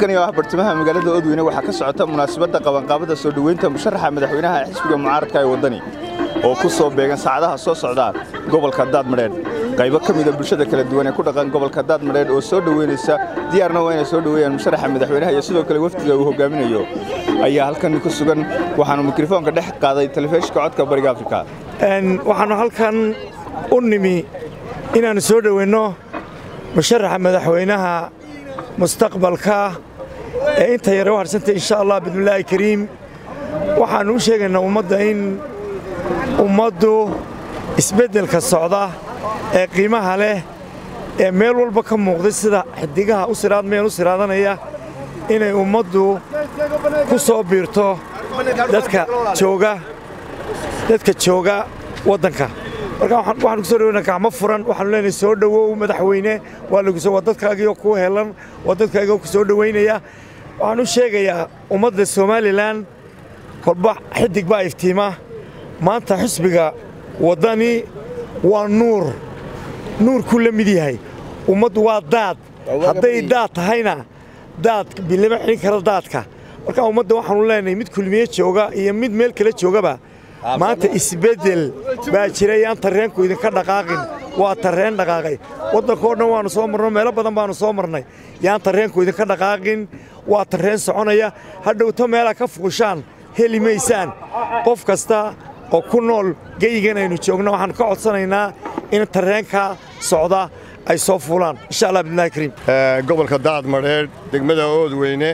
halkani oo ah bartamaha magaalada oodweyne waxaa ka socota munaasabadda qabanqaabada soo dhoweynta musharaxa madaxweynaha xisbiga mucaaradka ee waddani oo ku soo beegan saacadaha soo socda gobolka daadmadheedh qaybo ka mida bulshada kala duwan ee ku dhaqan gobolka daadmadheedh oo soo dhoweynaysa diyaarna waa inay soo dhoweeyaan musharaxa madaxweynaha iyo sidoo kale wafdiga uu hogaaminayo ayaa halkan ku sugan waxaanu mikrofoonka dhex qaaday telefishinka codka bariga afrika waxaannu halkan u nimi inaannu soo dhoweynno musharaxa madaxweynaha mustaqbalka ee inta yare u harsantay insha allah bidnillaahi kariim waxaannu u sheegaynaa ummadda in ummaddu isbeddelka socda ee qiimaha leh ee meel walba ka muuqday sida xidigaha u siraadmayaan u siraadanaya inay ummaddu ku soo biirto dadka jooga dadka jooga waddanka marka waxaanu ku soo dhaweynaa gacmo furan waxaanu leenahay soo dhowow madaxweyne waa lagu waa dadkaagiioo kuu helan waa dadkaagiioo ku soo dhoweynaya waxaan u sheegayaa ummadda somalilan kolba xidig baa iftiima maanta xisbiga waddani waa nuur nuurkuu la mid yahay ummaddu waa daad hadday daad tahayna daad bilama xidhin kara daadka marka ummadda waxaanu leenahay mid kulmiye jooga iyo mid meel kale joogaba maanta isbeddel baa jira yaan tarreenku idinka dhaqaaqin waa tarreen dhaqaaqay waddankao dhan waannu soo marno meelo badan baannu soo marnay yaan tarreenku idinka dhaqaaqin waa tarreen soconaya hadhowto meelaa ka fuushaan heli maysaan qof kasta oo ku nool geyigan aynu joogno waxaannu ka codsanaynaa in tarreenka socda ay soo fuulaan insha allah bidnillahi kariim gobolka daadmadheedh degmada oodweyne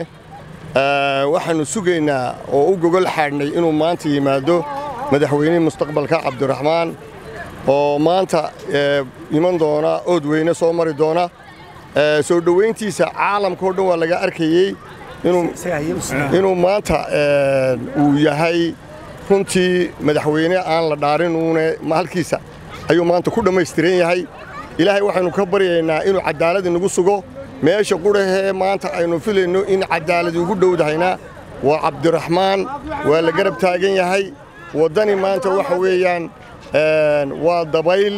waxaannu sugaynaa oo u gogol xaadhnay inuu maanta yimaado madaxweynihii mustaqbalka cabdiraxmaan oo maanta iman doona oodweyne soo mari doona soo dhowayntiisa caalamkao dhan waa laga arkayey inuu maanta uu yahay runtii madaxweyne aan la dhaarinuune halkiisa ayuu maanta ku dhammaystiran yahay ilaahay waxaynu ka baryaynaa inuu caddaalad inagu sugo meesha qudhahee maanta aynu filayno in caddaalad ugu dhowdahayna waa cabdiraxmaan waa la garab taagan yahay waddani maanta waxa weeyaan waa dabayl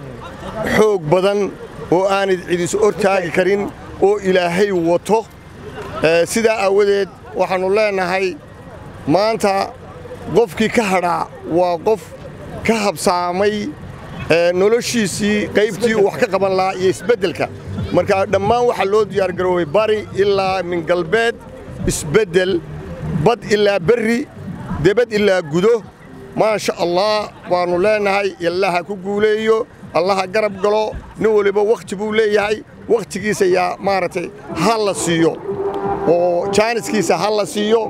xoog badan oo aanad cidis ortaagi karin oo ilaahay wato sidaa aawadeed waxaannu leennahay maanta qofkii ka hadhaa waa qof ka habsaamay noloshiisii qaybtii uu wax ka qaban lahaa iyo isbeddelka marka dhammaan waxaa loo diyaargaroobay bari ilaa min galbeed isbeddel bad ilaa berri debad ilaa gudo maasha allah waannu leennahay allaha ku guuleeyo allaha garab galo nin waliba wakhti buu leeyahay wakhtigiisa yaa maaragtay ha la siiyo oo jaaniskiisa ha la siiyo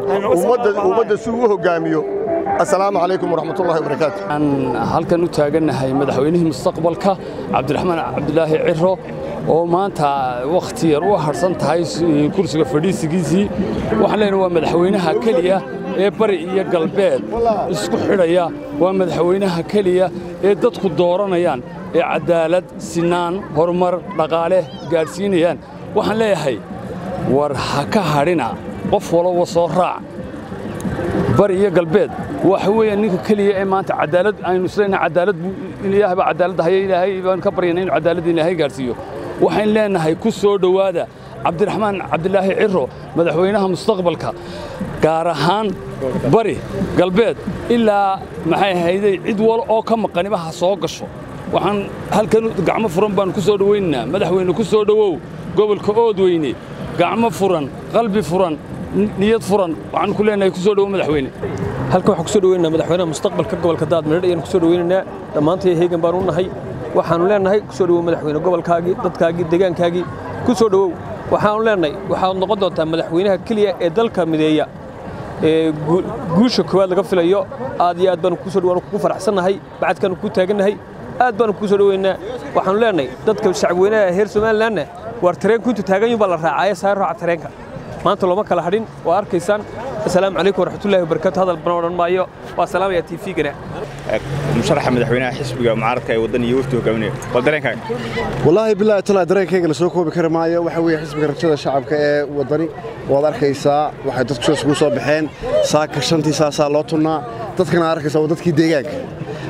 ummadda si uu hoggaamiyo assalaamu calaykum waraxmatullahi wabarakaatu waxaan halkan u taagannahay madaxweynihii mustaqbalka cabdiraxmaan cabdilaahi ciro oo maanta wakhti yar u harsan tahay kursiga fadhiisigiisii waxaan leenahay waa madaxweynaha keliya ee bari iyo galbeed isku xidhaya waa madaxweynaha keliya ee dadku dooranayaan ee caddaalad sinaan horumar dhaqaale gaadhsiinayaan waxaan leeyahay war ha ka hadhina qof walba soo raac bari iyo galbeed waxa weeyaan ninka keliya ee maanta cadaalad aynu isleena cadaalad buu ilaahay baa cadaalad haya ilaahay baan ka baryana inuu cadaalad ilaahay gaarsiiyo waxaan leenahay ku soo dhowaada cabdiraxmaan cabdilaahi ciro madaxweynaha mustaqbalka gaar ahaan bari galbeed ilaa maxay ahayday cid wal oo ka maqaniba ha soo gasho waxaan halkan gacmo furan baanu ku soo dhowaynaynaa madaxweyne ku soo dhowow gobolka oodweyne gacmo furan qalbi furan niyad furan waxaan ku leenahay ku soo dhowo madaxweyne halkan waxaan ku soo dhoweynaynaa madaxweynaha mustaqbalka gobolka daadmadheedh ayaan ku soo dhoweynaynaa dhammaantay heegan baan u nahay waxaannu leenahay ku soo dhowow madaxweyne gobolkaagii dadkaagii deegaankaagii ku soo dhowow waxaannu leenahay waxaad noqon doontaa madaxweynaha keliya ee dalka mideeya ee guusha koowaad laga filayo aad iyo aad baanu ku soo dhowaan kugu faraxsannahay bacadkaanu ku taagannahay aad baanu ku soo dhoweynaa waxaannu leenahay dadka shacabweynaha heer somalilanna waar tareenku intuu taagan yun baa la raacaaye saa raaca tareenka maanta looma kala hadhin waa arkaysaan assalaamu calaykum waraxmatullahi wabarakatu hadal badan odhan maayo waa salaamaya t v-gana musharaxa madaxweynaha xisbiga mucaaradka ee waddan iyo wafdi hogaaminaya waa dareenkaaga wallaahi bilaahi talaa dareenkayga la soo koobi kari maayo waxa weeye xisbiga rajada shacabka ee waddani waad arkaysaa waxay dadku sidaas ugu soo baxeen saaka shantii saasaa loo tunnaa dadkana arkaysaa waa dadkii deegaanka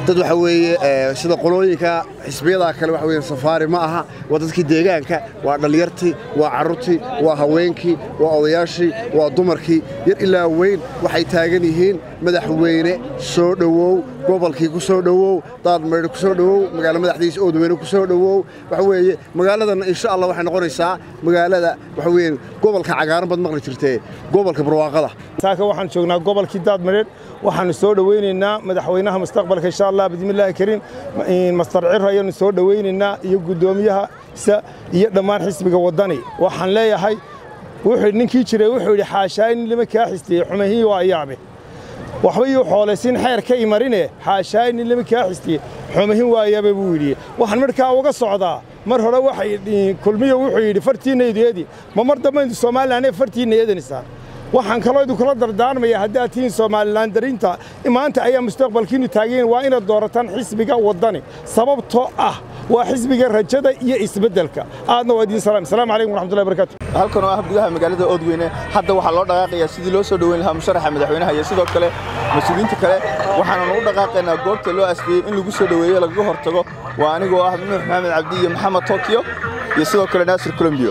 dad waxa weeye sida qolooyinka xisbiyada kale waxa weeye safaari ma aha waa dadkii deegaanka waa dhallinyartii waa carruurtii waa haweenkii waa odayaashii waa dumarkii yar ilaa weyn waxay taagan yihiin madaxweyne soo dhowow gobolkii ku soo dhowow daadmaydhe ku soo dhowow magaalo madaxdiisa oodweyne ku soo dhowow waxa weeye magaaladan insha allah waxay noqonaysaa magaalada waxa weeye gobolka cagaaran baad maqli jirtee gobolka barwaaqada saaka waxaan joognaa gobolkii daadmareed waxaanu soo dhowaynaynaa madaxweynaha mustaqbalka insha allah bismillaahi kariim mastar ciro ayaanu soo dhowaynaynaa iyo guddoomiyahaisa iyo dhammaan xisbiga waddani waxaan leeyahay wuxuu ninkii jiray wuxuu yidhi xaashaa in lima kaa xistiyey xumahii waa yaabe waxba yuu xoolaysin xeer ka imarine xaashaa in lima kaa xistiyey xumahin waa yaabe buu yidhi waxaan markaa uga socdaa mar hore waxay kulmiyo wuxuu yidhi fartiinaydu eedi ma mar dambaydu somalilan ee fartiinna eedanaysaa waxaan kaloo idinkula dardaarmaya haddaad tihiin somalilan darinta maanta ayaa mustaqbalkiinnu taagayen waa inaad doorataan xisbiga waddani sababtoo ah waa xisbiga rajada iyo isbeddelka aadna waa idiin salaam asalaamu calaykum waraxmatullahi barakatu halkan oo ah gudaha magaalada oodweyne hadda waxaa loo dhaqaaqayaa sidii loo soo dhoweyn lahaa musharaxa madaxweynaha iyo sidoo kale mas-uuliyiinta kale waxaananu u dhaqaaqaynaa goobta loo asfiyey in lagu soo dhoweeyo lagaga hortago waa anigoo ah nuux maxamed cabdi iyo maxamed tokyo iyo sidoo kale naasir colombiyo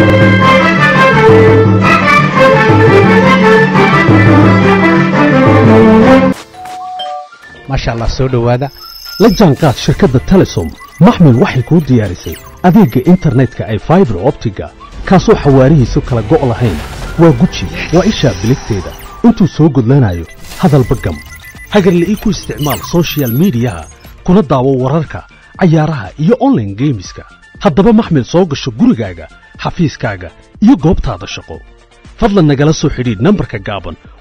maasha allah soo dhowaada la jaanqaad shirkadda telesom maxmil waxay kuu diyaarisay adeegga internetka ay faibar optiga kaasoo xawaarihiisu kala go' lahayn waa guji waa ishaa biligteeda intuu soo gudlanayo hadalba gam hagarla'ii ku isticmaal sochial midiyaha kuna daawo wararka cayaaraha iyo onlaine geemiska haddaba maxmil soo gasho gurigaaga xafiiskaaga iyo goobtaada shaqo fadlan nagala soo xidhiidh nambarka gaaban